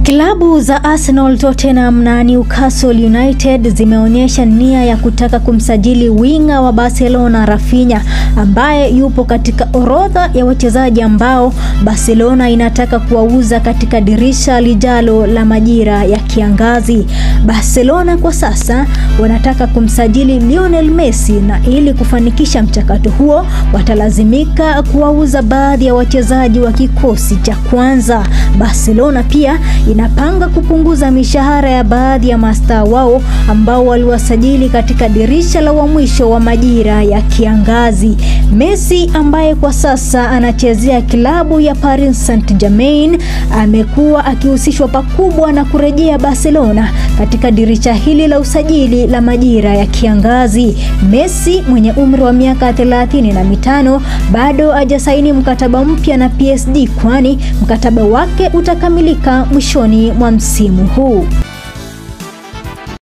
Klabu za Arsenal, Tottenham na Newcastle United zimeonyesha nia ya kutaka kumsajili winga wa Barcelona Rafinha ambaye yupo katika orodha ya wachezaji ambao Barcelona inataka kuwauza katika dirisha lijalo la majira ya kiangazi. Barcelona kwa sasa wanataka kumsajili Lionel Messi na ili kufanikisha mchakato huo watalazimika kuwauza baadhi ya wachezaji wa kikosi cha kwanza. Barcelona pia inapanga kupunguza mishahara ya baadhi ya mastaa wao ambao waliwasajili katika dirisha la mwisho wa majira ya kiangazi. Messi ambaye kwa sasa anachezea klabu ya Paris Saint-Germain amekuwa akihusishwa pakubwa na kurejea Barcelona katika dirisha hili la usajili la majira ya kiangazi. Messi mwenye umri wa miaka thelathini na mitano bado hajasaini mkataba mpya na PSG kwani mkataba wake utakamilika mwishoni mwa msimu huu.